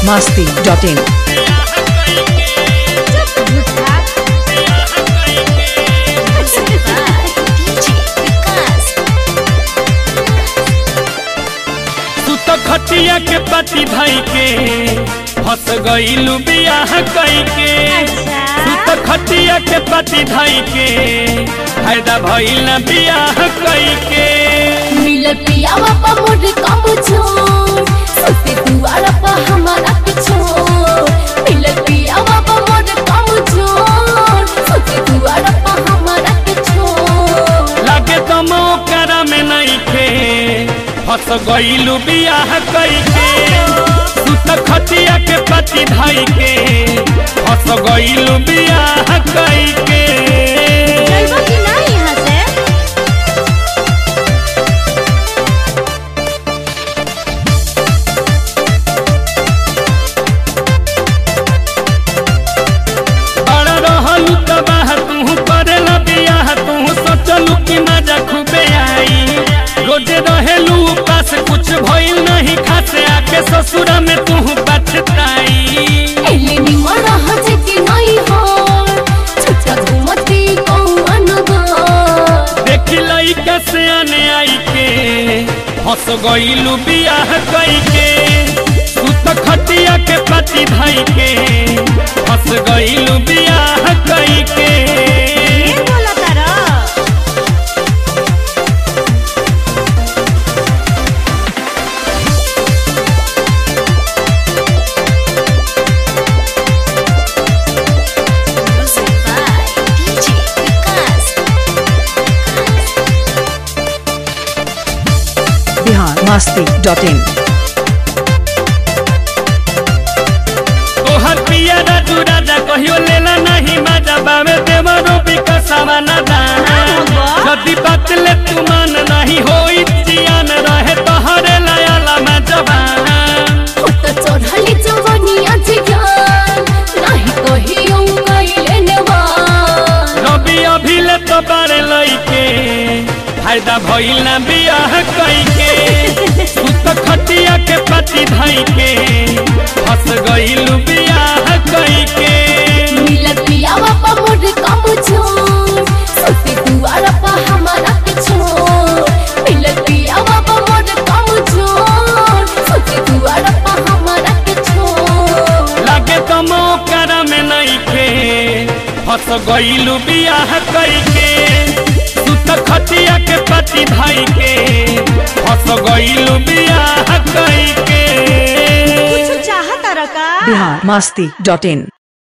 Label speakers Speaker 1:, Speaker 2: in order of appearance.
Speaker 1: masti.in.
Speaker 2: तू तो खटिया के पति भाई के फंस गईलू बियाह कई के तू तो खटिया के पति भाई के फायदा भइल ना बियाह कई के
Speaker 3: मिलल पियावा पा मोर कम छोड़ सुते दुआरा पा हमारा के छोड़ मिलल पियावा पा मोर कम छोड़ सुते दुआरा पा हमारा के छोड़
Speaker 2: लागे तो मौकरा में नहीं खे फंस गईलू बियाह कई के तू तो खटिया के पति भाई के फंस गईलू बियाह कई के
Speaker 3: जइबो कि ना यहाँ से
Speaker 2: बड़ा रहलू तबाह तू करेला बियाह तू सोचलू कि मजा खूबे आई रोजे रहेलू पास कुछ भइल नहीं खासे आके ससुरा में तू पछताई
Speaker 3: एले निमन रहत कि नहीं हो छुट्टा घुमती कौन गो
Speaker 2: देख लइका से आने आई के फंस गईलू बियाह कई के तू तो खटिया के पति भाई के फंस गईलू बियाह कई के
Speaker 3: बोला तारा
Speaker 1: Bihar masti.in.
Speaker 2: तोहर पिया राजू राजा कहियो लेला नहीं मजा बावे देवरो विकसवा न दाना यदि बात ले तू मान नहीं होई जियान रहे तोहरे लायला में जवाना
Speaker 3: होत चढ़ली जवनिया जियान नाही कहियो कइले नेवान
Speaker 2: रवि अभी ले तो बारे लइके फायदा भइल ना बियाह कई के तू तो खटिया के पति भाई के फंस गइलू बियाह कई के
Speaker 3: मिलत पियावा पा मोर कम छोड़ सुते दुआरा पा हमारा के छोड़ मिलत पियावा पा मोर कम छोड़ सुते दुआरा पा हमारा के छोड़
Speaker 2: लागे तो मौकरा में नहीं खे फंस गईलू बियाह कई के तू तो खटिया के पति भाई के फंस गईलू बियाह कई के
Speaker 3: चाहता रका
Speaker 1: Bihar masti.in.